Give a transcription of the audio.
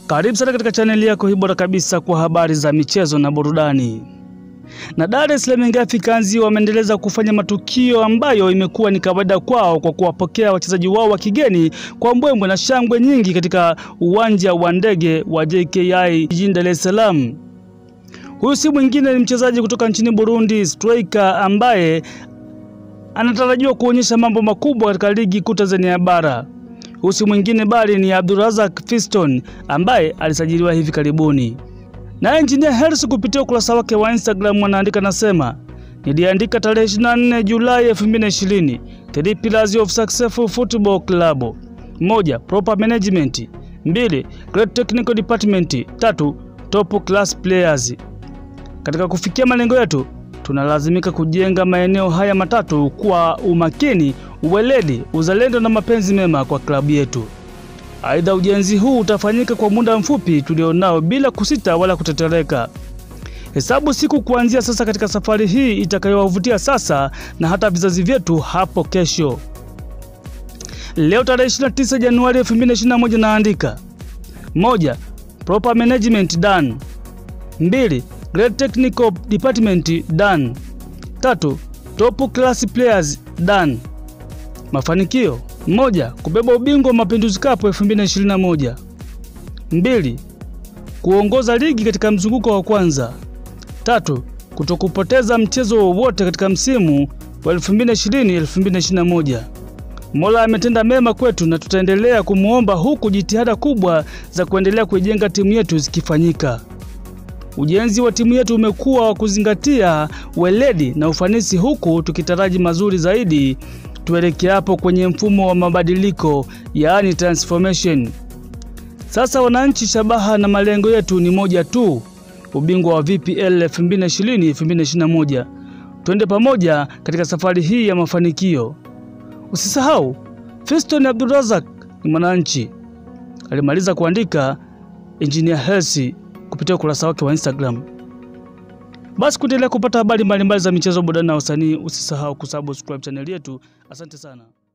Karibu sana katika chaneli yako hii bora kabisa kwa habari za michezo na burudani. Na Dar es Salaam Young Africans wameendeleza kufanya matukio ambayo imekuwa ni kawaida kwao kwa kuwapokea wachezaji wao wa kigeni kwa mbwembwe na shangwe nyingi katika uwanja wa ndege wa JKI jijini Dar es Salaam. Huyu si mwingine ni mchezaji kutoka nchini Burundi, striker ambaye anatarajiwa kuonyesha mambo makubwa katika ligi kuu Tanzania bara. Huyu si mwingine bali ni Abdurazak Fiston ambaye alisajiliwa hivi karibuni. Na Engineer Hersi kupitia ukurasa wake wa Instagram anaandika nasema, niliandika tarehe 24 Julai 2020, three pillars of successful football club: moja, proper management; mbili, great technical department; tatu, top class players. Katika kufikia malengo yetu tunalazimika kujenga maeneo haya matatu kwa umakini, uweledi, uzalendo na mapenzi mema kwa klabu yetu. Aidha, ujenzi huu utafanyika kwa muda mfupi tulionao bila kusita wala kutetereka. Hesabu siku kuanzia sasa katika safari hii itakayowavutia sasa na hata vizazi vyetu hapo kesho. Leo tarehe 29 Januari 2021 naandika: moja, proper management done; mbili, great technical department done; tatu, top class players done. Mafanikio: moja, kubeba ubingwa wa Mapinduzi Cup 2021. mbili, kuongoza ligi katika mzunguko wa kwanza. tatu, kutokupoteza mchezo wowote katika msimu wa 2020-2021. Mola ametenda mema kwetu na tutaendelea kumwomba huku jitihada kubwa za kuendelea kuijenga timu yetu zikifanyika. Ujenzi wa timu yetu umekuwa wa kuzingatia weledi na ufanisi huku tukitaraji mazuri zaidi tuelekeapo kwenye mfumo wa mabadiliko yaani transformation. Sasa wananchi, shabaha na malengo yetu ni moja tu, ubingwa wa VPL 2020-2021. Twende pamoja katika safari hii ya mafanikio. Usisahau, Fiston Abdurazak ni mwananchi, alimaliza kuandika Engineer Hersi kupitia ukurasa wake wa Instagram. Basi kuendelea kupata habari mbalimbali za michezo, burudani na usanii, usisahau kusubscribe chaneli yetu. Asante sana.